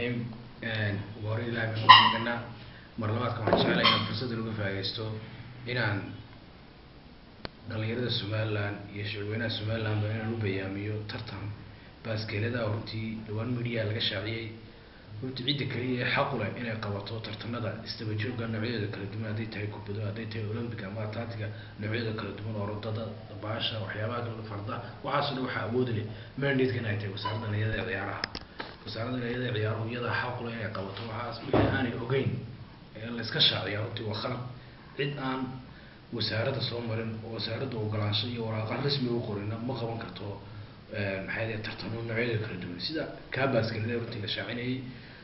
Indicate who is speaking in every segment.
Speaker 1: raxiim ugu hore ilahay baan ugu maganaa mar labaadka waxaan jeclay inaan fursaddan uga faaidaysto inaan dhalinyarada somaliland iyo shacweynaha somaliland ba inaan u bayaamiyo tartan baaskeelada runtii dhawaan media laga shaaciyey runtii cidda kaliya ee xaqu leh inay qabato tartanada isdaba joogga noocyadooda kala duwan hadday tahay kubado hadday tahay olympic ama atlantica noocyada kala duwan orodada baasha waxyaabaha kale farda waxaaso dhan waxaa awoodi leh mandatka in ay tahay wasaaradda dhalinyarada ee ciyaaraha wasaaradda dhalinyarada ee ciyaaruhu iyadaa xaqu leh inay qabato waxaas wixii aanay ogeyn ee la iska shaaciya runtii waa khalad cid aan wasaaradda soo marin oo wasaaradda ogolaansho iyo waraaqan rasmi u qorina ma qaban karto maxay dee tartamo noocyada kala duwan sida kaabaskalada runtii la shaacinayay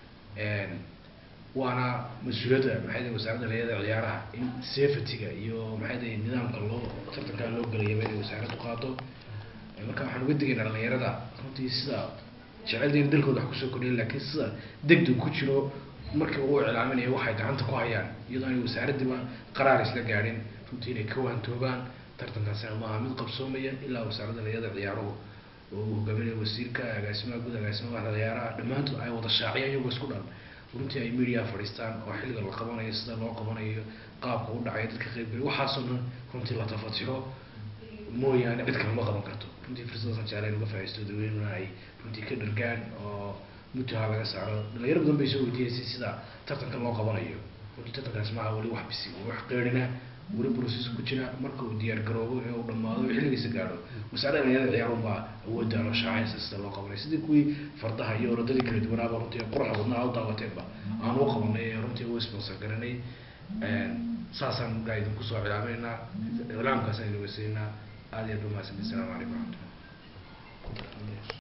Speaker 1: waana mas-uuliyadda maxay dee wasaaradda dhalinyarada ciyaaraha in safetyga iyo maxay dee nidaamka loo tartankaa loo gelayaba inay wasaaraddu qaado marka waxaan uga digaynaa dhalinyarada runtii sida jecel dalkooda wax kusoo kordhiya laakiin sida degdeg ku jiro markii uu iclaaminayo waxay gacanta ku hayaan iyadoo aanay wasaaraddiiba qaraar isla gaadhin runtii inay ka waantoobaan tartankaasina maaha mid qabsoomaya ilaa wasaaradda dhalinyarada ciyaaruhu oo uu hogaaminayo wasiirka agaasimaha guud agaasimaha waxda ciyaaraha dhammaantood ay wada shaaciyaan iyagoo isku dhan runtii ay media fadhiistaan oo xilliga la qabanayo sida loo qabanayo qaabka u dhacaya dadka qaybgeliya waxaasoo dhan runtii la tafatiro mooyaane cid kale ma qaban karto runtii fursadaasan jeclayn uga faa'iisto dadweynuna ay runtii ka dhargaan oo mutaha laga saaro dhalinyaro badan bay soo weydiinaysay sida tartanka loo qabanayo runtii tartankaas maaha weli wax bisi wax qeyrina weli process ku jira marka uu diyaar garoobo ee uu dhamaado xilligiisa gaadho wasaaradda dhalinyarada ciyaarun baa awoodda loo shaacinaysa sida loo qabanayo sidii kuwii fardaha iyo orodadii kala duwanaaba runtii quruxa wadnaha u daawateenba aan u qabanay ee runtii u sponsor garanay saasaan gaa idinku soo cilaaminaynaa iclaamkaasaan idin weysaynaa aad iyo aad ba mahadsanti assalamu calaykum waraxmatullah